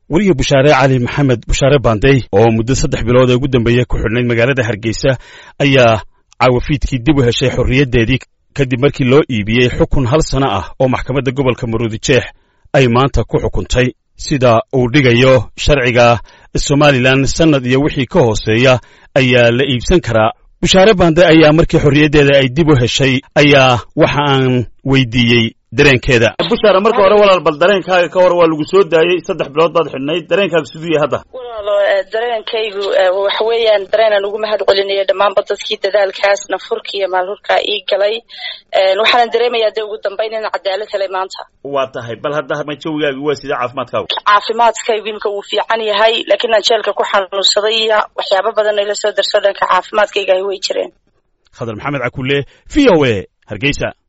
weliga bushaare cali maxamed bushaare baandey oo muddo saddex bilood ee ugu dambeeya ku xidhnayd magaalada hargeysa ayaa caawafiidkii dib u heshay xorriyaddeedii kadib markii loo iibiyey xukun hal sano ah oo maxkamadda gobolka maruudijeex ay maanta ku xukuntay sida uu dhigayo sharciga somalilan sannad iyo wixii ka hooseeya ayaa la iibsan karaa bushaare baande ayaa markii xorriyaddeeda ay dib u heshay ayaa waxa aan weydiiyey dareenkeeda bushaare marka hore walaal bal dareenkaaga ka hor waa lagu soo daayey saddex bilood baad xidhnayd dareenkaaga siduu yahay hadda walaalo dareenkaygu waxa weeyaan dareenaan ugu mahad celinaya dhammaanba dadkii dadaalkaas nafurka iyo maalhurkaa ii galay waxaanan dareemayaa dee ugu dambayn in cadaalad helay maanta waa tahay bal hadda ma jawigaagi waa sidee caafimaadkaagu caafimaadkaygu imka wuu fiican yahay laakiin aan jeelka ku xanuunsaday iyo waxyaaba badan ila soo darso dhanka caafimaadkayga ay way jireen khadar maxamed cakulle v o a hargeysa